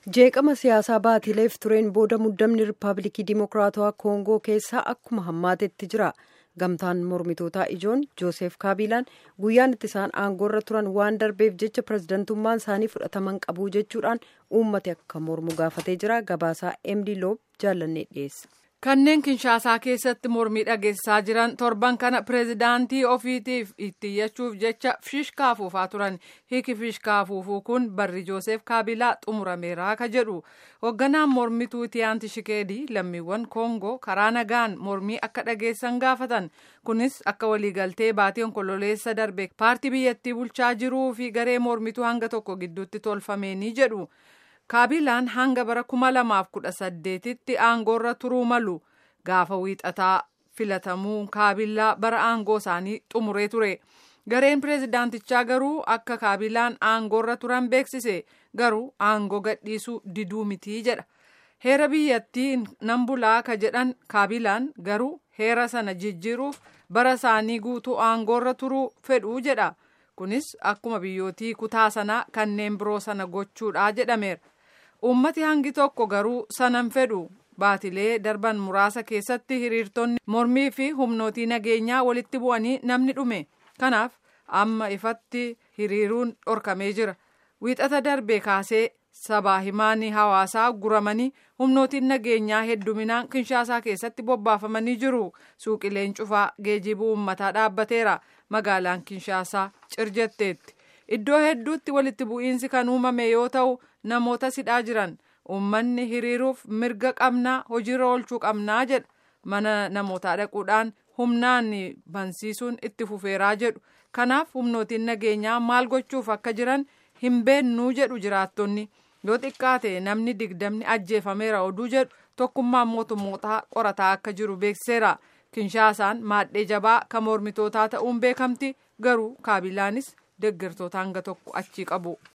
jeeqama siyaasaa baatiileef tureen booda muddamni riippaabilikii dimokiraatawaa koongoo keessaa akkuma hammaatetti jira gamtaan mormitootaa ijoon jooseef kaabilaan guyyaan itti isaan aangoorra turan waan darbeef jecha pirezidantummaan isaanii fudhataman qabuu jechuudhaan uummati akka mormu gaafatee jira gabaasaa emdi loob jaallannee dhiyeessa. kanneen kinshaasaa keessatti mormii dhageessaa jiran torban kana pireezidaantii ofiitiif itti iyyachuuf jecha fishkaa afuufaa turan hiiki fishkaa afuufuu kun barri jooseef kaabilaa xumurameeraa ka jedhu hoogganaan mormituu tiyaanti shikeedii lammiiwwan koongoo karaa nagaan mormii akka dhageessan gaafatan kunis akka waliigaltee baatii onkololeessa darbe paartii biyyattii bulchaa jiruu fi garee mormituu hanga tokko gidduutti tolfameenii jedhu. kaabilaan hanga bara kuma lamaaf kudha saddeetitti aangoorra turuu malu gaafa wiixataa filatamuu kaabilaa bara aangoo isaanii xumuree ture gareen pireezidaantichaa garuu akka kaabilaan aangoorra turan beeksise garuu aangoo gadhiisuu diduu mitii jedha heera biyyattii nan bulaa ka jedhan kaabilaan garuu heera sana jijjiiruuf bara isaanii guutuu aangoorra turuu fedhuu jedha kunis akkuma biyyootii kutaa sanaa kanneen biroo sana gochuudha jedhameera. ummati hangi tokko garuu sanan fedhu baatilee darban muraasa keessatti hiriirtonni mormii fi humnootii nageenyaa walitti bu'anii namni dhume kanaaf amma ifatti hiriiruun dhorkamee jira wiixata darbee kaasee sabaa himaanii hawaasaa guramanii humnootiin nageenyaa hedduminaan kinshaasaa keessatti bobbaafamanii jiru suuqileen cufaa geejibuu uummataa dhaabbateera magaalaan kinshaasaa cirjetteetti iddoo hedduutti walitti bu'iinsi kan uumame yoo ta'u namoota sidhaa jiran uummanni hiriiruuf mirga qabnaa hojiirra oolchuu qabnaa jedha mana namootaa dhaquudhaan humnaan bansiisuun itti fufeeraa jedhu kanaaf humnootiin nageenyaa maal gochuuf akka jiran hin beennuu jedhu jiraattonni yoo xiqqaate namni digdamni ajjeefameera oduu jedhu tokkummaan mootummootaa qorataa akka jiru beekseera kinshaasaan maadhee jabaa kan mormitootaa ta'uun beekamti garuu kaabilaanis deeggartoota hanga tokko achii qabu.